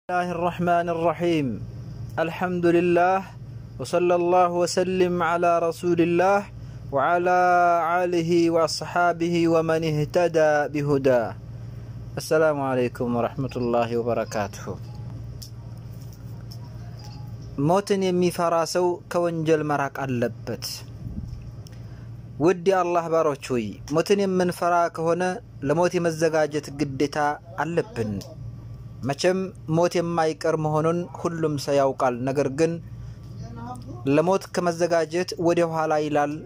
الله الرحمن الرحيم الحمد لله وصلى الله وسلم على رسول الله وعلى آله وأصحابه ومن اهتدى بهداه السلام عليكم ورحمة الله وبركاته ሞትን የሚፈራ ሰው ከወንጀል መራቅ አለበት። ውድ የአላህ ባሮች ሆይ ሞትን የምንፈራ ከሆነ ለሞት የመዘጋጀት ግዴታ አለብን። መቼም ሞት የማይቀር መሆኑን ሁሉም ሰው ያውቃል። ነገር ግን ለሞት ከመዘጋጀት ወደ ኋላ ይላል።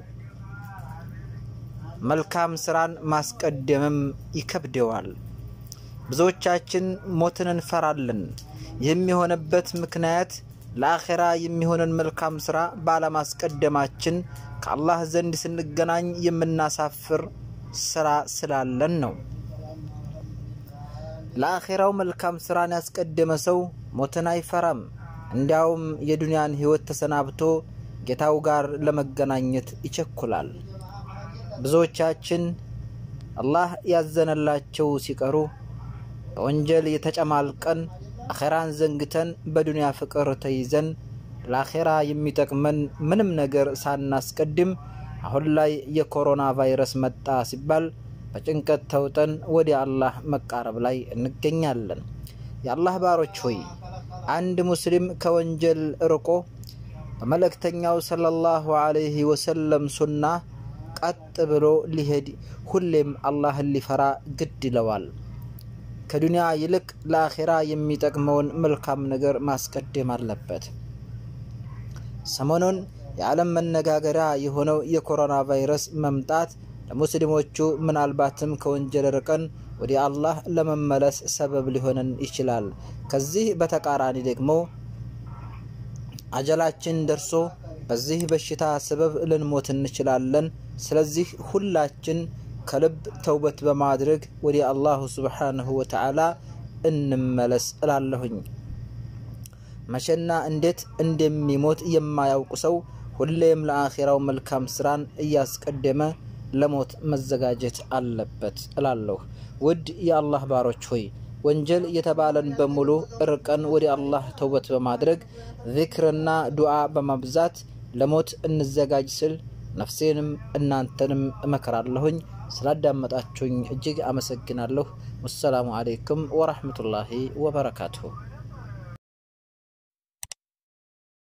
መልካም ስራን ማስቀደምም ይከብደዋል። ብዙዎቻችን ሞትን እንፈራለን። ይህም የሆነበት ምክንያት ለአኼራ የሚሆንን መልካም ስራ ባለማስቀደማችን ከአላህ ዘንድ ስንገናኝ የምናሳፍር ስራ ስላለን ነው። ለአኼራው መልካም ስራን ያስቀደመ ሰው ሞትን አይፈራም። እንዲያውም የዱንያን ህይወት ተሰናብቶ ጌታው ጋር ለመገናኘት ይቸኩላል። ብዙዎቻችን አላህ ያዘነላቸው ሲቀሩ በወንጀል የተጨማልቀን አኼራን ዘንግተን በዱንያ ፍቅር ተይዘን ለአኼራ የሚጠቅመን ምንም ነገር ሳናስቀድም አሁን ላይ የኮሮና ቫይረስ መጣ ሲባል በጭንቀት ተውጠን ወደ አላህ መቃረብ ላይ እንገኛለን። የአላህ ባሮች ሆይ አንድ ሙስሊም ከወንጀል ርቆ በመልእክተኛው ሰለላሁ ዐለይሂ ወሰለም ሱና ቀጥ ብሎ ሊሄድ ሁሌም አላህን ሊፈራ ግድ ይለዋል። ከዱንያ ይልቅ ለአኼራ የሚጠቅመውን መልካም ነገር ማስቀደም አለበት። ሰሞኑን የዓለም መነጋገሪያ የሆነው የኮሮና ቫይረስ መምጣት ለሙስሊሞቹ ምናልባትም ከወንጀል ርቀን ወደ አላህ ለመመለስ ሰበብ ሊሆነን ይችላል። ከዚህ በተቃራኒ ደግሞ አጀላችን ደርሶ በዚህ በሽታ ሰበብ ልንሞት እንችላለን። ስለዚህ ሁላችን ከልብ ተውበት በማድረግ ወደ አላሁ ስብሓንሁ ወተዓላ እንመለስ እላለሁኝ። መቼና እንዴት እንደሚሞት የማያውቅ ሰው ሁሌም ለአኼራው መልካም ስራን እያስቀደመ ለሞት መዘጋጀት አለበት እላለሁ። ውድ የአላህ ባሮች ሆይ ወንጀል የተባለን በሙሉ እርቀን ወደ አላህ ተውበት በማድረግ ዚክርና ዱዓ በማብዛት ለሞት እንዘጋጅ ስል ነፍሴንም እናንተንም እመክራለሁኝ። ስላዳመጣችሁኝ እጅግ አመሰግናለሁ። ወሰላሙ አሌይኩም ወራህመቱላሂ ወበረካቱሁ።